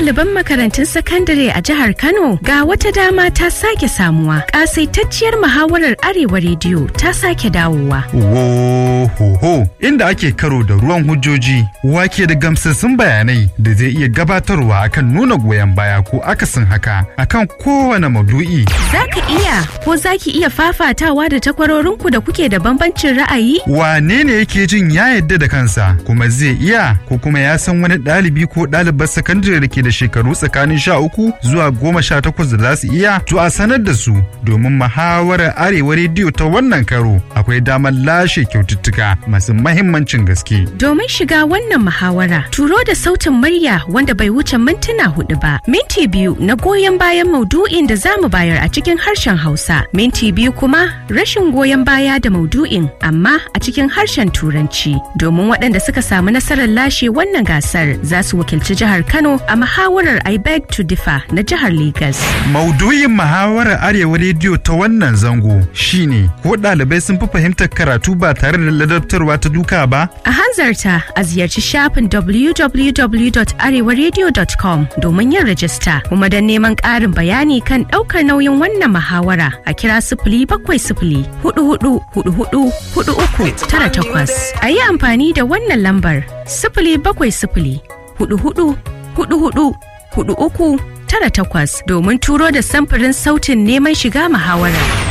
ɗaliban makarantun sakandare a jihar Kano ga wata dama ta sake samuwa. Ƙasaitacciyar muhawarar Arewa rediyo ta sake dawowa. Wohoho inda ake karo da ruwan hujjoji wake da gamsassun bayanai da zai iya gabatarwa akan nuna goyon baya ko akasin haka akan kowane maudu'i. Za ka iya ko za ki iya fafatawa da takwarorinku da kuke da bambancin ra'ayi? Wane ne yake jin ya yadda da kansa kuma zai iya ko kuma ya san wani ɗalibi ko ɗalibar sakandare da ke da shekaru tsakanin sha uku zuwa goma sha takwas da za su iya to a sanar da su domin muhawarar arewa rediyo ta wannan karo akwai damar lashe kyaututtuka masu mahimmancin gaske. Domin shiga wannan muhawara, turo da sautin murya wanda bai wuce mintuna hudu ba. Minti biyu na goyon bayan maudu'in da za mu bayar a cikin harshen Hausa. Minti biyu kuma rashin goyon baya da maudu'in amma a cikin harshen Turanci. Domin waɗanda suka samu nasarar lashe wannan gasar za su wakilci jihar Kano a muhawarar I beg to differ na jihar Legas. Maudu'in muhawarar arewa rediyo ta wannan zango shine ko ɗalibai sun fi fahimtar karatu ba tare da ladabtarwa ta duka ba? A hanzarta a ziyarci shafin www.arewaradio.com domin yin rajista kuma don neman ƙarin bayani kan ɗaukar nauyin wannan muhawara a kira sifili bakwai sifili hudu hudu hudu hudu hudu uku tara takwas. A yi amfani da wannan lambar sifili bakwai sifili hudu hudu hudu hudu hudu uku tara takwas domin turo da samfurin sautin neman shiga muhawara.